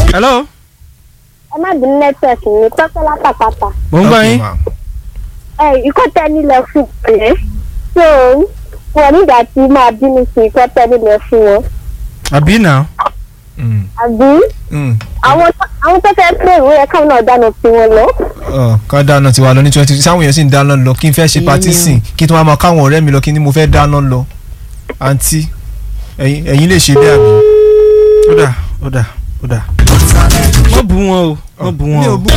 hello ẹ má bínú network ní pẹ́pẹ́ látàpátá mo ń gbọ́ Okay, yín ma. ẹ ikọ́ tẹ nílẹ̀ fún ẹ so wọn nígbà tí máa bínú sí ikọ́ tẹ nílẹ̀ fún wọn àbí náà Mm, àbí mm. àwọn àwọn tó fẹ́ pé ìwé ẹ̀ka náà dáná sí wọn lọ. Ọ, ká dáná tiwa lọ ní twenty sáwọn èèyàn sì ń dáná lọ kí n fẹ́ ṣe patí sìn kí n tún wá máa káwọn ọ̀rẹ́ mi lọ kí ni mo fẹ́ dáná lọ àǹtí ẹ̀yin ẹ̀yin lè ṣe bẹ́ẹ̀ àbí. ó dà ó dà ó dà. wọ́n bú wọn o wọ́n bú wọn mi o. ò bú